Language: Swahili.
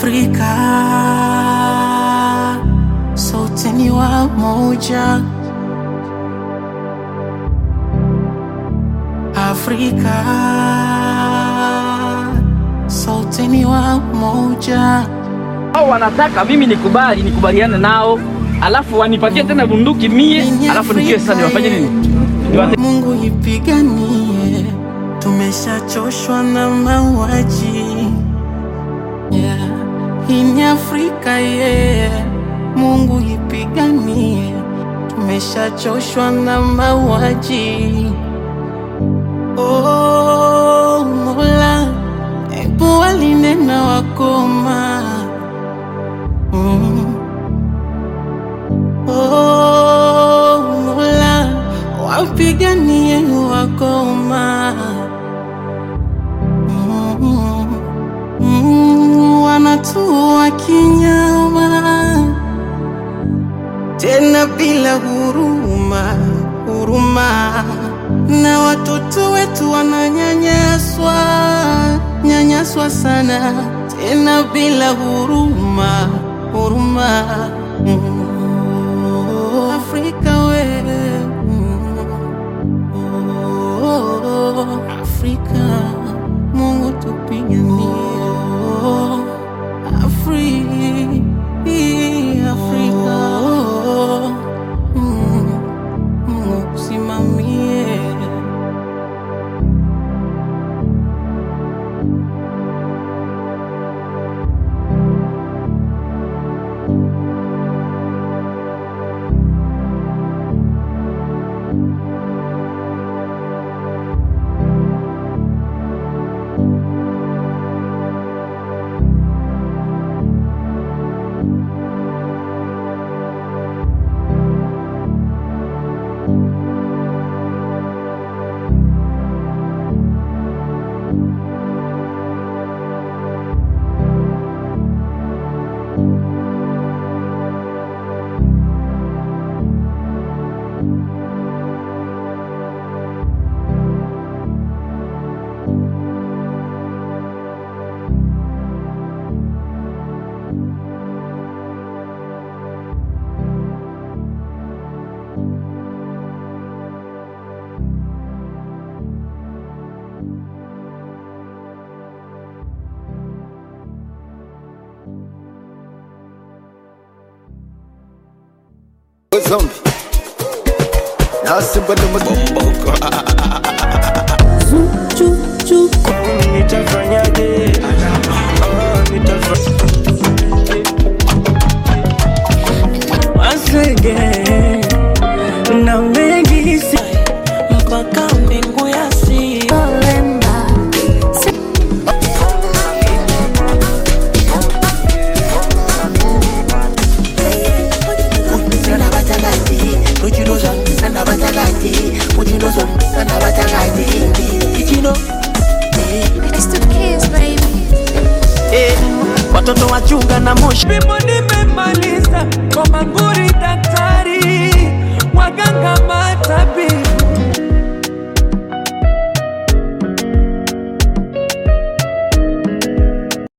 Afrika sote ni wamoja. Afrika sote ni wamoja. Hao wanataka mimi nikubali, nikubaliane nao, alafu wanipatie tena bunduki mie, alafu nikiwe sasa niwafanye nini? Niwate- Mungu ipiganie, tumeshachoshwa na mauaji yeah. Hii ni Afrika yeah. Mungu ipiganie, tumeshachoshwa na mauaji oh, Mola, ebu walinena wakoma mm. Oh, Mola, wapiganie wakoma mm, mm, wanatua kinyama tena bila huruma huruma, na watoto wetu wananyanyaswa nyanyaswa sana, tena bila huruma huruma. Mm. Afrika we mm. Oh, Afrika, Mungu tupiganie Afri, Afrika Mm, Mungu kusimamie Zombie. Now simple no more. Nitafanyaje? Ah, nitafa- Once again, na mengi si mpaka mbingu ya si It's the kids, baby. eh, watoto wachunga na moshi. Bimo nimemaliza kwa manguo